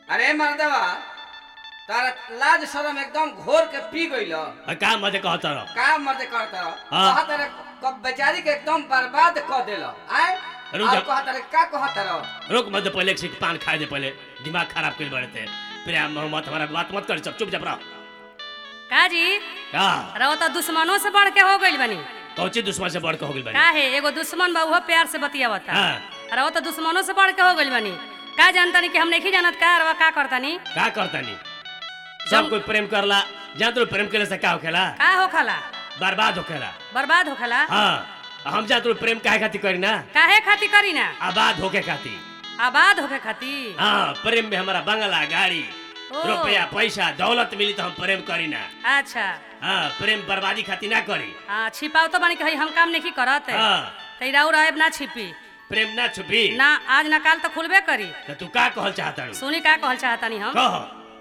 अरे मर्दवा तारा लाज शरम एकदम घोर के पी गइल आ, का मजे कहत रह का मर्दे करता हाँ। कहत रे क- बेचारी के एकदम बर्बाद कर देल आय रुक और जा। कहत रे का कहत रह रुक मत पहले एक सीट पान खाए दे पहले दिमाग खराब कर बड़े थे प्रेम मोहम्मद हमारा बात मत कर सब चुप चाप रह काजी का रहो तो दुश्मनों से बढ़ के हो गइल बनी कौची दुश्मन से बढ़ के हो गइल बानी काहे एगो दुश्मन बा उहो प्यार से बतियावता हाँ। रहो तो दुश्मनों से बढ़ के हो गइल बनी का जानतानी कि हम नहीं जानत का रवा का करतानी का करतानी सब कोई प्रेम करला जान तो प्रेम करे से का होखेला का होखला बर्बाद होखेला बर्बाद होखला हाँ हम जा तो प्रेम काहे खातिर करी ना काहे खातिर करी ना आबाद होके खातिर आबाद होके खातिर हाँ प्रेम में हमारा बंगला गाड़ी ओ। रुपया पैसा दौलत मिली तो हम प्रेम करी ना अच्छा हाँ प्रेम बर्बादी खातिर ना करी हाँ छिपाव तो बानी कही हम काम नहीं करत हाँ तैराऊ रहब ना छिपी प्रेम ना छुपी ना आज ना काल तो खुलबे करी तो तू का कहल चाहता सुनी का कहल चाहतानी हम कह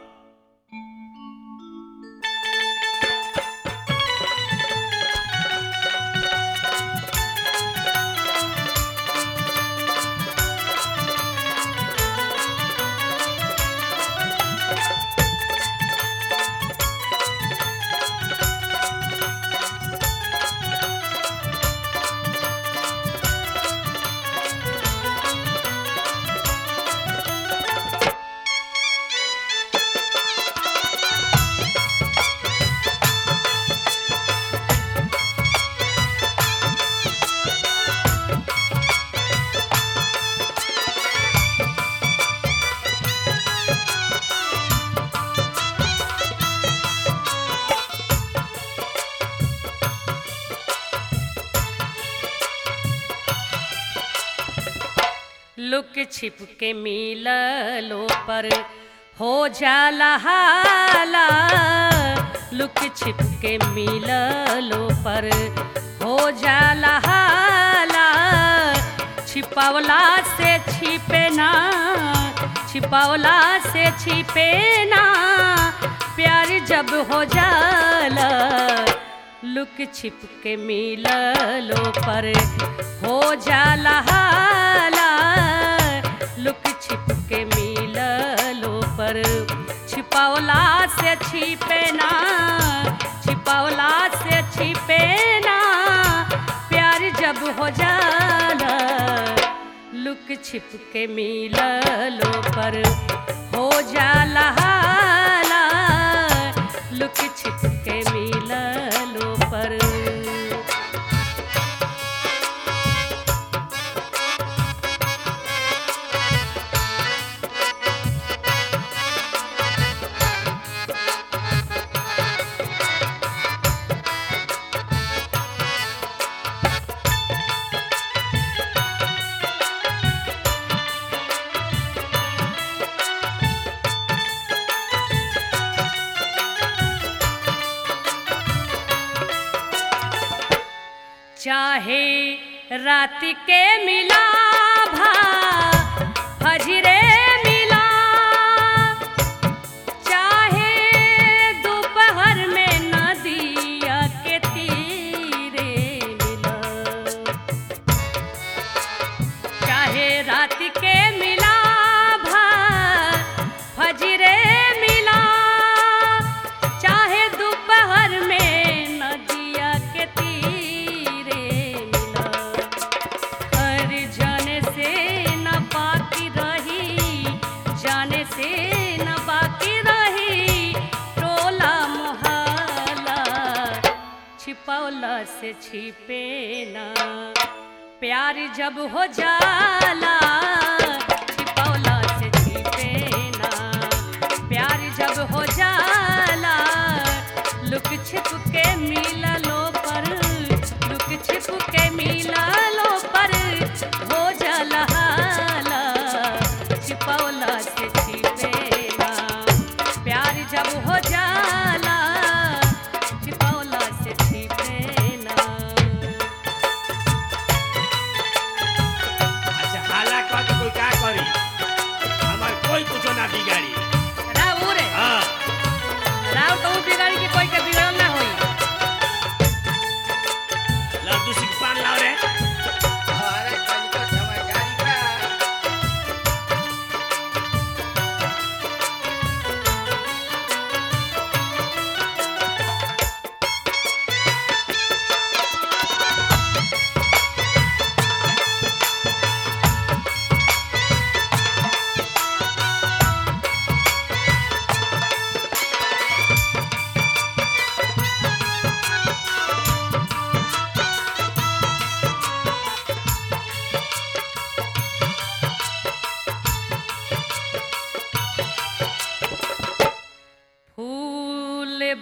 लुक छिप के मिललो पर हो जाला हाला लुक छिप के मिललो पर हो जाला हाला छिपावला से छिपे ना छिपावला से छिपे ना प्यार जब हो जाला लुक छिप के मिललो पर हो जाला हाला लुक छिप के मिललो पर छिपावला से छिपे ना छिपावला से छिपे ना प्यार जब हो जाला लुक छिप के मिललो पर हो जाला हाला लुक छिप के मिललो पर चाहे रात के मिला भा फजरे मिला चाहे दोपहर में नदिया के तीरे मिला चाहे रात के मिला भा फजरे मिला चाहे दोपहर में नदिया के तीरे मिला हर जाने से न बाकी रही जाने से न बाकी रही टोला मोहल्ला छिपौला से छिपे ना प्यार जब हो जाला छिपौला से छिपे ना प्यार जब हो जाला लुक छिप के मिललो पर लुक छिप के मिललो पर हो जाला हाला छिपौला से छिपे ना प्यार जब हो जाला छिपौला से छिपे ना अच्छा हाला कह के कोई का करी हमार कोई कुछो ना बिगाड़ी राव रे हाँ राव तो बिगाड़ी के कोई के बिगड़ल ना होई लड्डू सिंह पान लाओ रे अरे कनिको समझदारी का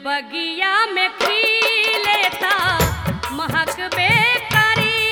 बगिया में खिलेता महक बेकरी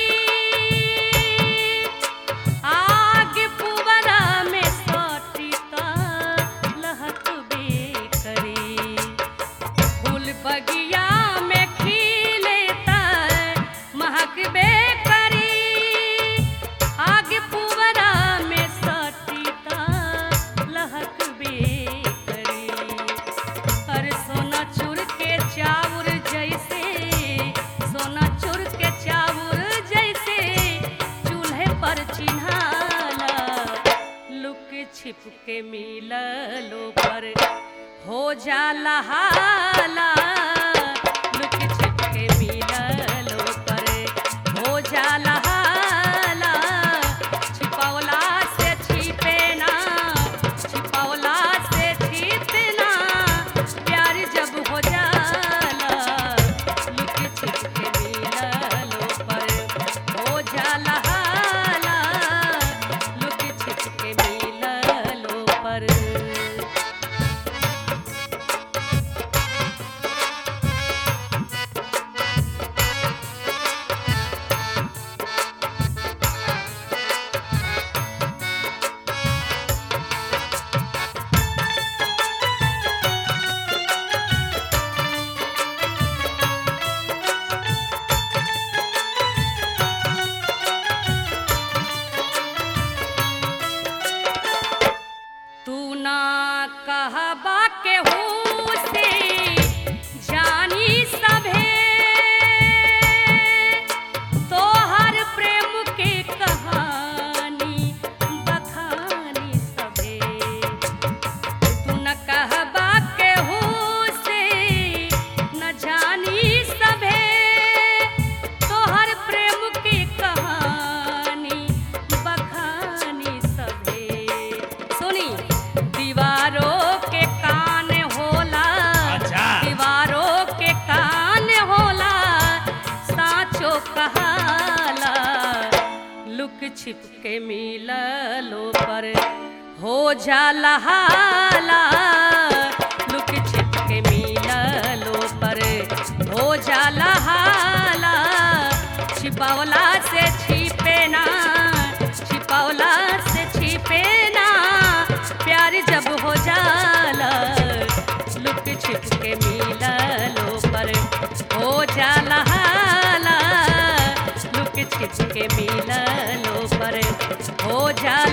आग पुवरा में सटीता लहक बेकरी फूल बगिया में खिलेता महक बेकरी आग पुवरा में सटीता लहक बेकरी अरे सोना चूर के चाउर जैसे सोना चूर के चाउर जैसे चूल्हे पर चिन्हाला लुक छिप के मिललो पर हो जाला हाला लुक छिप के मिललो पर हो जाला हाला छिपौला से छिपे ना छिपौला से छिपे ना प्यार जब हो जाला लुक छिप के मिललो पर हो जाला हाला लुक छिप के मिललो पर तू ना कहबा के हूँ से जानी सभे तोहर प्रेम के कहानी बखानी सभे तू न कहबा के हूँ से न जानी सभे तोहर प्रेम की कहानी बखानी सभे सुनी दीवारों के कान होला अच्छा। दीवारों के कान होला साचो कहाला लुक छिप के मिललो पर हो जाला हाला लुक छिप के मिललो पर हो जाला हाला छिपौला से छिपे ना छिपौला से छिपे ना प्यार जब हो जाला लुक छिप के मिललो पर हो जाला हाला लुक छिप के मिललो पर हो जाला